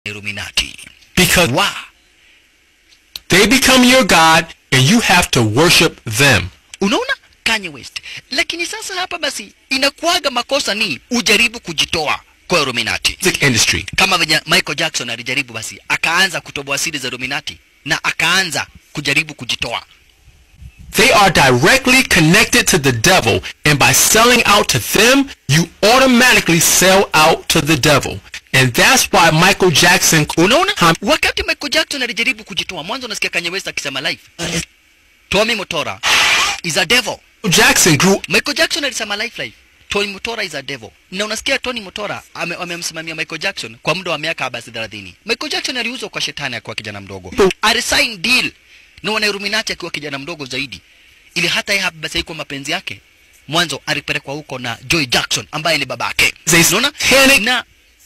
Illuminati. Because Wa they become your God and you have to worship them. unaona Kanye West. Lakini sasa hapa basi inakuaga makosa ni ujaribu kujitoa kwa Illuminati. Music industry. Kama venye Michael Jackson alijaribu basi akaanza kutoboa siri za Illuminati na akaanza kujaribu kujitoa. They are directly connected to the devil, and by selling out to them, you automatically sell out to the devil. And that's why Michael Jackson Unaona? Ham- Wakati Michael Jackson alijaribu kujitoa, mwanzo unasikia Kanye West akisema live. Tommy Motora is a devil. Jackson grew Michael Jackson alisema live live. Tony Motora is a devil. Na unasikia Tony Motora ame- amemsimamia Michael Jackson kwa muda wa miaka basi 30. Michael Jackson aliuzwa kwa shetani akiwa kijana mdogo. Alisign deal na wana Illuminati akiwa kijana mdogo zaidi. Ili hata yeye hapa basi haikuwa mapenzi yake. Mwanzo alipelekwa huko na Joy Jackson ambaye ni babake. They Unaona? panic. Na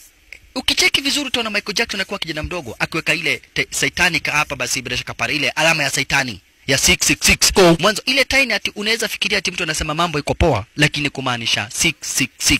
ukicheki vizuri utaona Michael Jackson akiwa kijana mdogo akiweka ile te- satanic hapa basi bila shaka pale ile alama ya saitani ya 666 Go. mwanzo ile tiny ati unaweza fikiria ati mtu anasema mambo iko poa lakini kumaanisha 666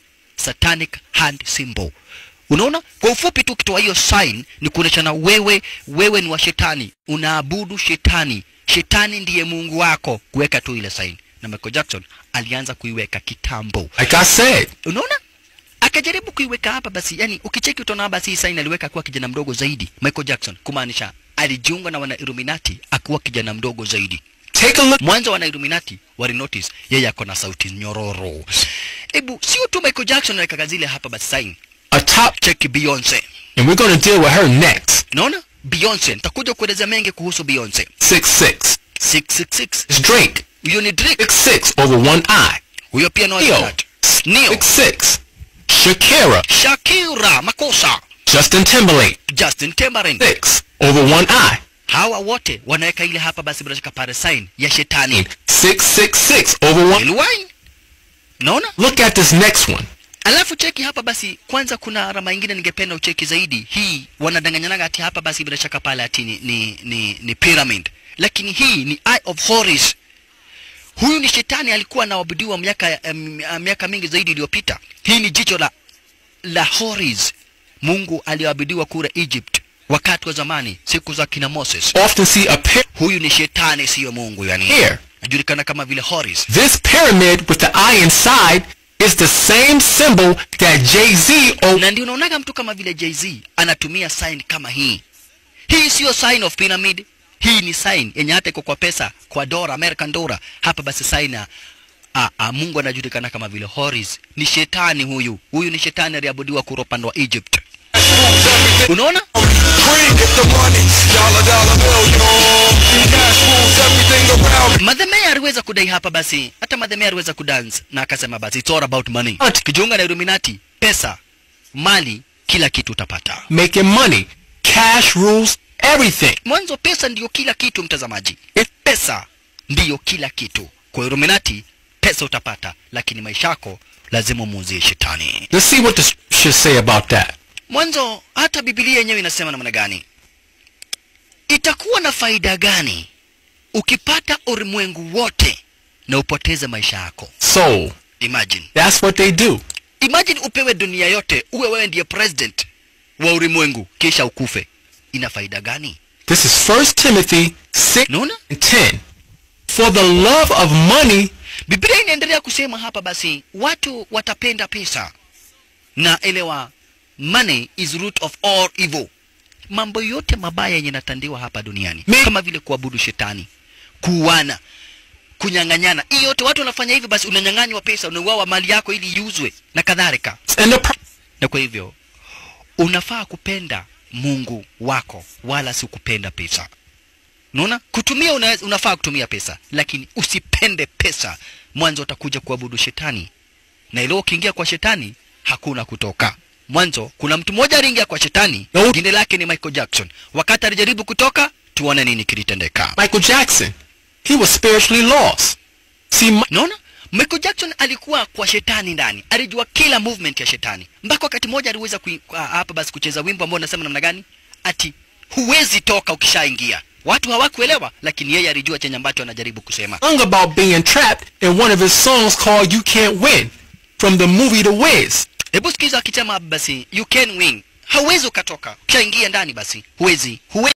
satanic hand symbol unaona kwa ufupi tu ukitoa hiyo sign ni kuoneshana wewe wewe ni wa shetani unaabudu shetani shetani ndiye mungu wako kuweka tu ile sign na Michael Jackson alianza kuiweka kitambo like I said, unaona akajaribu kuiweka hapa basi yani ukicheki utaona basi hii sign aliweka akiwa kijana mdogo zaidi Michael Jackson kumaanisha alijiunga na wana Illuminati akiwa kijana mdogo zaidi take a look. mwanzo wana Illuminati wali notice yeye ako na sauti nyororo hebu sio tu Michael Jackson anaweka zile hapa basi sign A top, cheki Beyonce and we're going to deal with her next. unaona Beyonce nitakuja kuelezea mengi kuhusu Beyonce Six six. 666 It's Drake. huyo ni Drake Six six over one eye. huyo pia no Neo. Neo Six six. Shakira. Shakira makosa Justin Timberlake. Justin Timberlake Six over one eye. hawa wote wanaweka ile hapa basi bila shaka pale sign ya shetani Six six six over one. Ilwai. Naona? Look at this next one. Alafu cheki hapa basi, kwanza kuna alama ingine ningependa ucheki zaidi. Hii wanadanganyanaga ati hapa basi bila shaka pale ati ni, ni, ni, ni pyramid, lakini hii ni Eye of Horus. Huyu ni shetani alikuwa anaabudiwa miaka um, miaka mingi zaidi iliyopita. Hii ni jicho la la Horus, Mungu aliyeabudiwa kule Egypt wakati wa zamani, siku za kina Moses. Often see a pair Huyu ni shetani, siyo Mungu yani. here. Anajulikana kama vile Horus. This pyramid with the eye inside is the same symbol that Jay-Z o- na ndio unaonaga mtu kama vile Jay-Z anatumia sign kama hii. Hii sio sign of pyramid, hii ni sign yenye hata iko kwa pesa, kwa dola, American dollar. Hapa basi sign ya a, a, Mungu anajulikana kama vile Horus. Ni shetani huyu, huyu ni shetani aliabudiwa kura upande wa Egypt. Unaona? Green, get the money. Dollar, dollar bill, you know. Cash rules everything around me. Madhemea aliweza kudai hapa basi, hata Madhemea aliweza kudance na akasema basi it's all about money. Ati. Kijiunga na Illuminati, pesa, mali, kila kitu utapata. making money. Cash rules everything. mwanzo pesa ndiyo kila kitu mtazamaji pesa ndiyo kila kitu kwa Illuminati pesa utapata lakini maisha yako lazima muuzie shetani Let's see what the scriptures say about that. mwanzo hata bibilia yenyewe inasema namna gani itakuwa na faida gani ukipata ulimwengu wote na upoteze maisha yako Soul. imagine That's what they do. imagine upewe dunia yote uwe wewe ndiye president wa ulimwengu kisha ukufe ina faida gani This is 1 Timothy 6 naona and 10. For the love of money Biblia inaendelea kusema hapa basi watu watapenda pesa na elewa money is root of all evil mambo yote mabaya yenye natandiwa hapa duniani Me- kama vile kuabudu shetani kuuana kunyang'anyana hii yote watu wanafanya hivi basi unanyang'anywa pesa unauawa mali yako ili iuzwe na kadhalika and the pro- na kwa hivyo unafaa kupenda mungu wako wala si kupenda pesa unaona kutumia una, unafaa kutumia pesa lakini usipende pesa mwanzo utakuja kuabudu shetani na ilo ukiingia kwa shetani hakuna kutoka mwanzo kuna mtu mmoja aliingia kwa shetani No. jina lake ni michael jackson wakati alijaribu kutoka tuone nini kilitendeka Michael Jackson, he was spiritually lost. See, Mi- naona michael jackson alikuwa kwa shetani ndani alijua kila movement ya shetani mpaka wakati mmoja aliweza kui- ah, hapa basi kucheza wimbo ambao unasema namna gani ati huwezi toka ukishaingia watu hawakuelewa lakini yeye alijua chenye ambacho anajaribu kusema sung about being trapped in one of his songs called You Can't Win from the movie The Wiz. hebu sikiza akisema basi you can win hauwezi ukatoka ukishaingia ndani basi huwezi huwezi